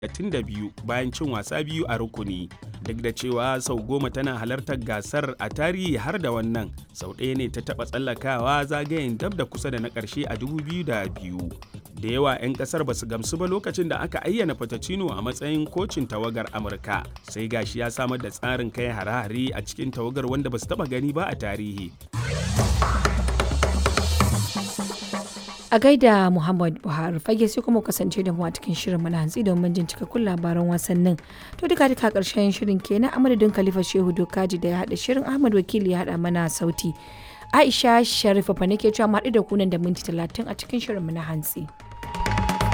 32 bayan cin wasa biyu a rukuni duk da cewa sau goma tana halartar gasar a tarihi har da wannan sau ɗaya ne ta taɓa tsallakawa zagayen dab da kusa da na ƙarshe a 2002 da yawa 'yan ƙasar ba su gamsu ba lokacin da aka ayyana Fatacino a matsayin kocin tawagar Amurka sai gashi ya samar da tsarin kai hare-hare a cikin tawagar wanda ba su taɓa gani ba a tarihi. a gaida muhammad buhari fage sai kuma kasance da mu a cikin shirin mana hantsi domin jin cikakkun labaran wasannin to duka duka karshen shirin kenan a madadin khalifa shehu dokaji da ya haɗa shirin ahmad wakili ya haɗa mana sauti aisha sharifa fa nake cewa mu haɗu da kunan da minti talatin a cikin shirin mana hantsi.